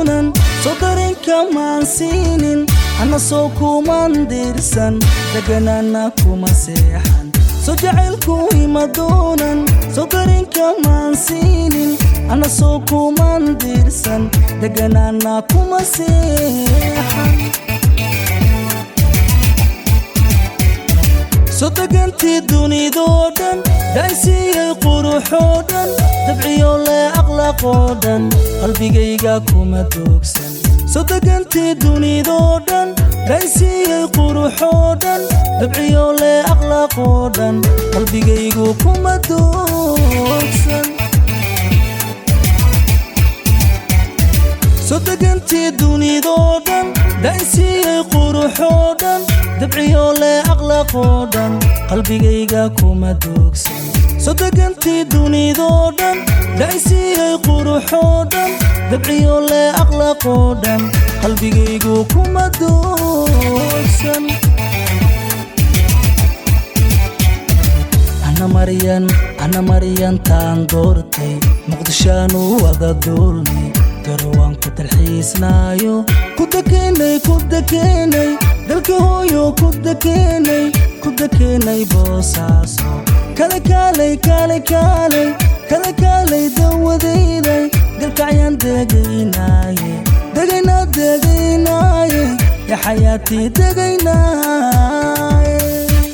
doonan soo darinka maan siinin ana soo kuman diirsan deganaana kuma seexan soo jacaylku ima doonan soo darinka maan siinin ana soo kuman diirsan deganaana kuma seexan soo degantii dunidoo dhan dhaansiiyey quruxoo dhan dabciyo lee aqlaaqoo dhan qalbigayga kuma doogsan soo degantii dunidoo dhan dhaansiiyey quruxoo dhan dabciyo lee aqlaaqoo dhan qalbigaygu kuma doogsan soo degantii dunidoo dhan dhaansiiyey quruxoo dhan dabciyo lee aqlaaqoo dhan qalbigayga kuma doogsan soo degantii dunidoo dhan dhaansiiyey quruxoo dhan dabciyo lee aqlaaqoo dhan qalbigaygu kuma doogsan ana maryan ana maryantaan doortay muqdishaanu wada duulnay garowaan ku dalxiisnaayo ku dekenay ku dekenay dalka hooyo ku dekenay ku dekenay boosaaso kale kaalay kaalay kaalay kale kaalay dawadayday dalkacyaan degaynaaye degaynaa degaynaaye ya xayaatii degaynaaye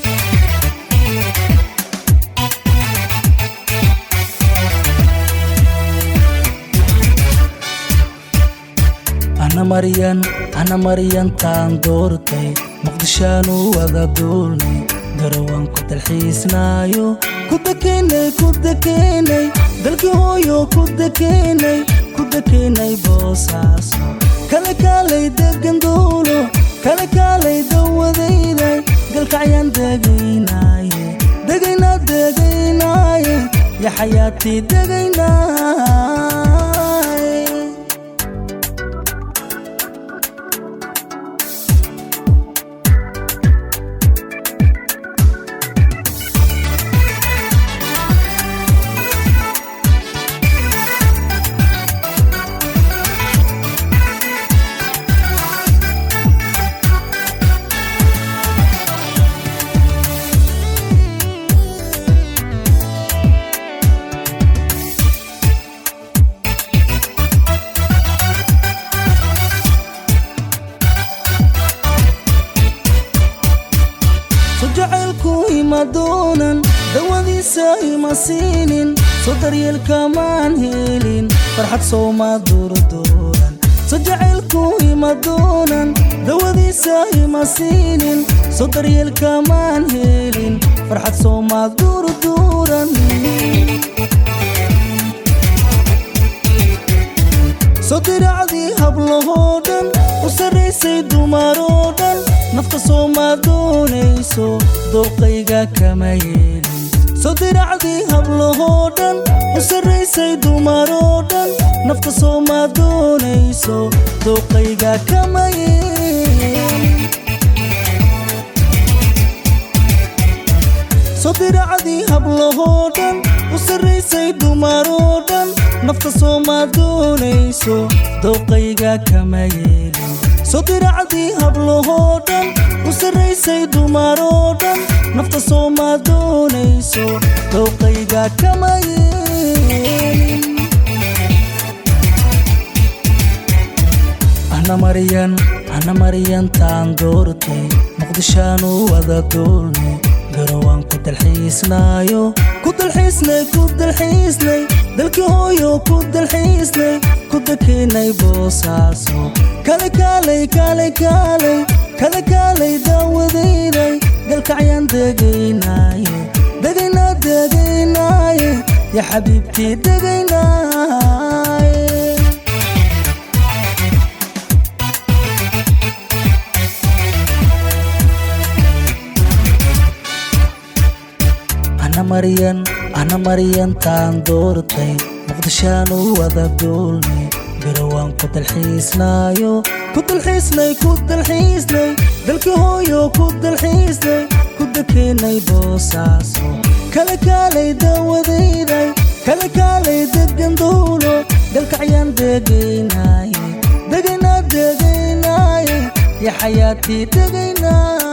ana maryan ana maryantaan doortay muqdishaanu wada duulnay garawaan ku dalxiisnaayo ku dekenay ku dekenay dalka hooyo ku dekenay ku dekenay boosaaso kale kaalay degan duulo kale kaalay dawadayday galkacyaan degaynaaye degaynaa degaynaaye ya xayaatii degaynaaye soo jacaylku ima doonan dawadiisa ima siinin soo daryeelka maan helin farxad sooma duurdooran soo jacaylku ima doonan dawadiisa ima siinin soo daryeelka maan helin farxad sooma duurduuran soo diracdii hablahoo dhan u sarraysay dumaroo dhan nafta sooma doonayso dooqayga kama yeelin soo diracdii hablahoo dhan u sarraysay dumaroo dhan nafta sooma doonayso dooqayga kama yeelin soo diracdii hablahoo dhan u sarraysay dumaroo dhan nafta sooma doonayso dooqayga kama yeelin soo diracdii hablahoo dhan u sarraysay dumaroo dhan nafta sooma doonayso dooqayga kama yeelin ana maryan ana maryantaan doortay muqdishaanu wada duulnay garawaan ku dalxiisnaayo ku dalxiisnay ku dalxiisnay dalka hooyo ku dalxiisnay ku dekenay boosaaso kale kaalay kaalay kaalay kale kaalay dawadayday galkacyaan degaynaaye degaynaa degaynaaye ya xabiibtii degaynaaye ana maryan ana maryantaan doortay muqdishaanu wada duulnay garawaan ku dalxiisnaayo ku dalxiisnay ku dalxiisnay dalka hooyo ku dalxiisnay ku dekenay boosaaso kale kaalay dawadayday kale kaalay degan duulo galkacyaan degaynaaye tegaynaaye ya xayaatii tegaynaa